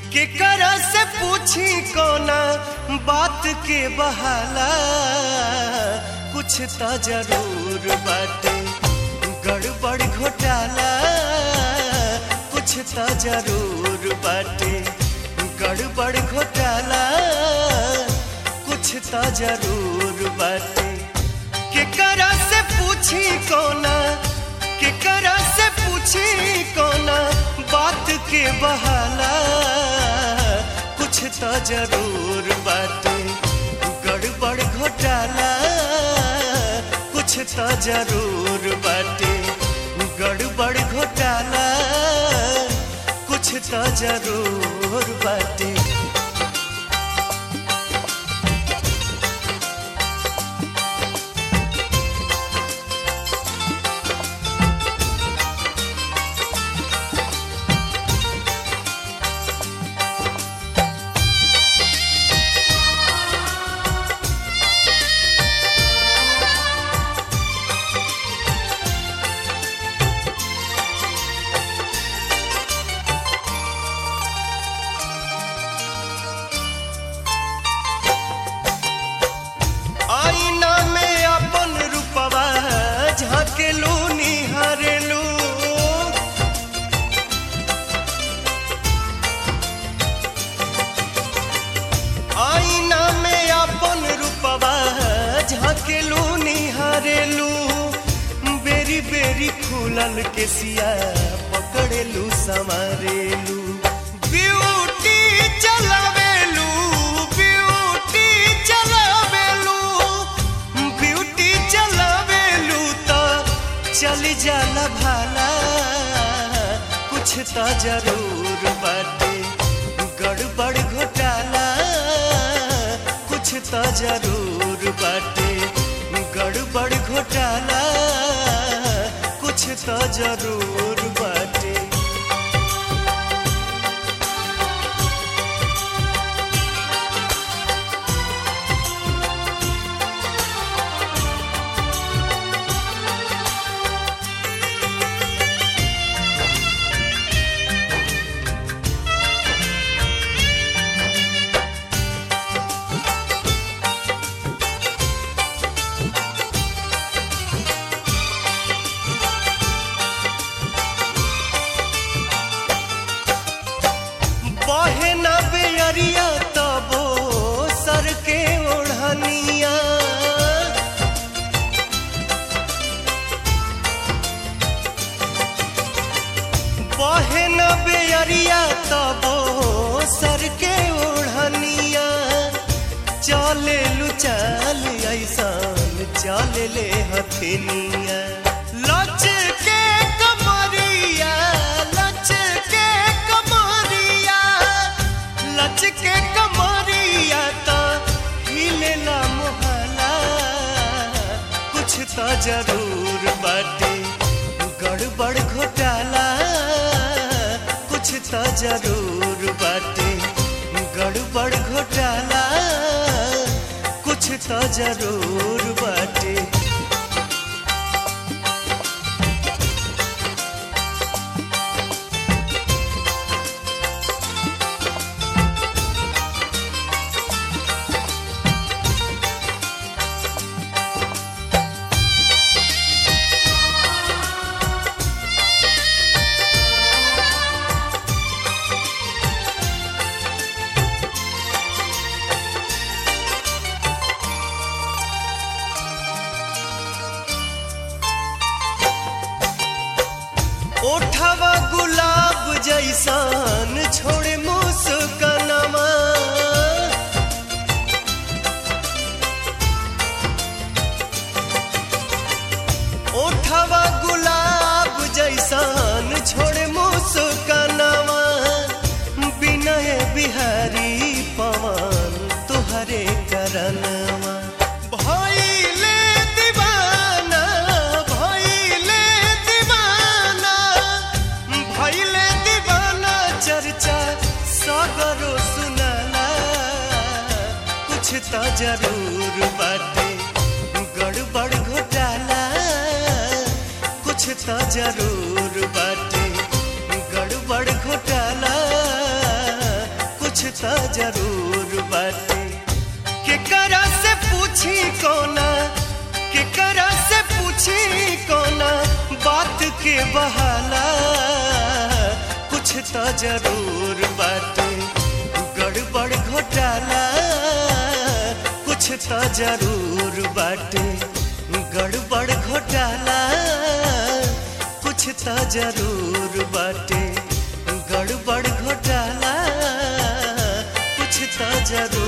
केकरा से पूछी कोना बात के बहाला कुछ तो जरूर बाटे गड़बड़ घोटाला कुछ तो जरूर बाटे गड़बड़ घोटाला कुछ तो जरूर बाटे केकरा से पूछी कोना केकरा से पूछी कोना बात के बहाला कुछ तो जरूर बाटे गड़बड़ घोटाला कुछ तो जरूर बाटे गड़बड़ घोटाला कुछ तो जरूर बाटे आईना में अपन रूपवा झाकेलू निहारेलू आईना में अपन रूपवा झाकेलू निहारेलू बेरी बेरी खुलल के सिया पकड़ेलू संवारेलू ब्यूटी चलावेलू ब्यूटी चलावेलू ब्यूटी चलावेलू तो चल जाला भाला कुछ तो जरूर बाटे गड़बड़ घोटाला कुछ तो जरूर बाटे गड़बड़ घोटाला कुछ तो जरूर बाटे बहे न बेअरिया तबो सर के ओढ़निया बहे न बेअरिया तबो सर के ओढ़निया चले लू चल ऐसान चले ले हथेनिया लच के कमरिया लच के कमरिया लच के कमरिया तो हिलेला मोहला कुछ तो जरूर बाटे गड़बड़ घोटाला कुछ तो जरूर बाटे गड़बड़ घोटाला कुछ तो जरूर बाटे ओठवा गुलाब जैसान छोड़े मुस्कनवा ओठवा गुलाब जैसान छोड़े मुस्कनवा विनय बिहारी पवन तुहरे करनवा भइले दीवाना भइले दीवाना भइले दीवाना चर्चा सगरो सुनाला कुछ तो जरूर बाटे गड़बड़ घोटाला कुछ तो जरूर बाटे गड़बड़ घोटाला जरूर बाटे केकरा से पूछी कोना केकरा से पूछी कोना बात के बहाला कुछ तो जरूर बाटे गड़बड़ घोटाला कुछ तो जरूर बाटे गड़बड़ घोटाला कुछ तो जरूर बाटे गड़बड़ घोटाला कुछ तो जरूर